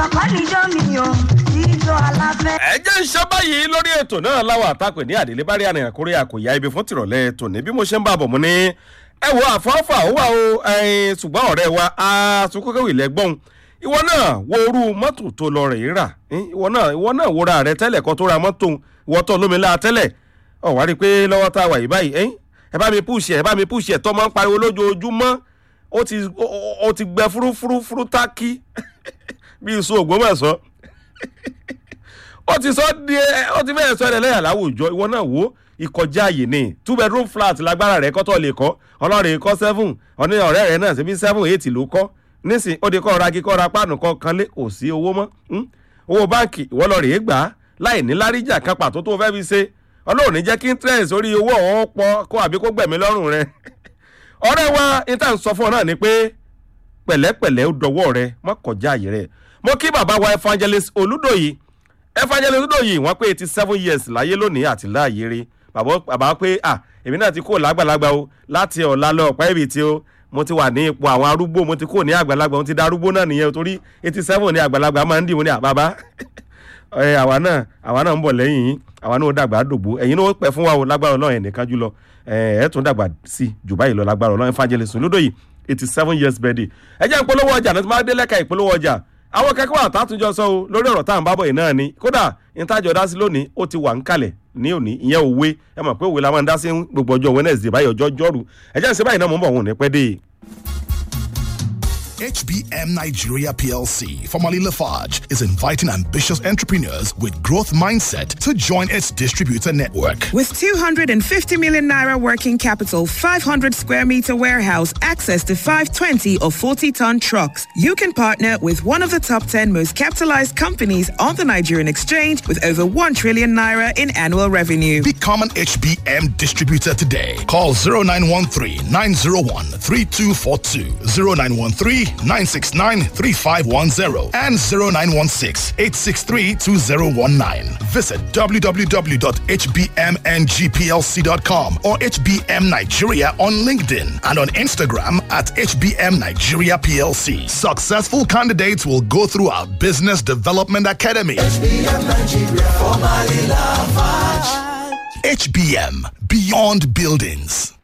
kọ́ níjọ́ mi o jíjọ aláfẹ́. ẹ jẹ́ ń ṣe báyìí lórí ètò náà láwọn àtàpè ní àdìlé bá rí àrìnrìn àkórí àkòyá ibi fún tìrọ̀lẹ́ tòní bí mo ṣe ń bá bọ̀ mu ní ẹ wo àfọ́fà ó wà o ẹyin ṣùgbọ́n ọ̀rẹ́ wa àtúnkọ́kẹ́wì lẹ́gbọ́n ìwọ náà wo orú mọ́tò tó lọ rẹ̀ rà ìwọ náà ìwọ náà wo ra rẹ tẹ́lẹ̀ kan tó ra mọ́tò ìwọ tó lómi láà tẹ́lẹ̀ ọ̀ wá rí i pé lọ́wọ́ tá a wà yìí báyìí ẹ̀yìn ẹ bá mi púùsì ẹ bá mi púùsì ẹ tọ́ máa ń pariwo lójoojúmọ́ ó ti ó ti gbẹ fúrúfúrúfúrú tákì bí iṣu ògbómọ̀ṣọ́ ó ti sọ di ó ti fẹ́ẹ̀ sọ ẹ̀ lẹ́yà láwùjọ ìwọ náà wò ìkọjá àyè ni two bedroom flat lágbára rẹ̀ kọ́tọ̀ lè kọ́ ọlọ́rin kọ́ seven ọ̀ní ọ̀rẹ́ rẹ̀ náà síbi seven eight ló kọ́ nísìn ó di kọ́ ra kíkọ́ ra páànù kan kan lé kò sí owó mọ́ owó báǹkì ìwọ lọ rèé gbà á láì ní láríjà kan pàtó tó fẹ́ fi ṣe ọlọ́run ní jẹ́ kí interest orí owó ọ̀hún pọ̀ kó àbí kó gbẹ̀mí lọ́rùn rẹ̀ ọ̀rẹ́ wa níta ń sọ fún ọ náà ni pé pẹ̀lẹ́pẹ̀lẹ́ ó dọwọ́ rẹ má kọjá àyè rẹ̀ mo kí bàbá wa evangelist olúdòyí evangelist olúdòyí wọ́n pé eighty seven years láyé lónìí àti láàyè rí bàbá pé ah èmi náà ti kó lágbàlagbà o láti ọ̀la lọ ọ̀pá ibi tí o mo ti wà ní ipò àwọn arúgbó mo ti kó ní àgbàlagbà mo ti da arúgbó náà nìyẹn torí eighty seven ní àgbàlagbà máa ń dì mo ní àbábá ẹ àwa náà àwa náà ń bọ̀ lẹ́yìn yín àwa náà ó dàgbà dògbò ẹ̀yin náà ó pẹ́ fún wa o lágbára ọlọ́run ẹ̀ nìkan jùlọ ẹ̀ ẹ̀ tún dàgbà sí jù báyìí lọ lágbára ọlọ́run evangelist olódòyì eighty seven years birthday ẹ jẹ́ ìpolówó ọjà náà tí máa dé lẹ́ka ìpolówó ọjà àwọn kẹ́kọ̀ọ́ àtàtúnjọ sọ o lórí ọ̀rọ̀ tá à ń bábọ̀ yìí náà ni kódà ìtajọ̀ dá sí lónìí ó ti wà ń kalẹ̀ ní òní ìyẹn òwe ẹ mọ̀ pé òwe la máa ń dá sí gbogbo ọjọ́ wednesday báyìí ọjọ́ jọ́rù ẹ jẹ́ ìṣe báyìí náà mò ń bọ̀ wọn ò ní pẹ́ dé. HBM Nigeria PLC, formerly Lafarge, is inviting ambitious entrepreneurs with growth mindset to join its distributor network. With 250 million naira working capital, 500 square meter warehouse, access to 520 or 40 ton trucks, you can partner with one of the top 10 most capitalized companies on the Nigerian exchange with over 1 trillion naira in annual revenue. Become an HBM distributor today. Call 0913 901 3242, 0913 969 3510, and 0916 863 2019. Visit www.hbmngplc.com or HBM Nigeria on LinkedIn and on Instagram at HBM Nigeria PLC. Successful candidates will go through our Business Development Academy. HBM Nigeria, formerly Lafarge. HBM Beyond Buildings.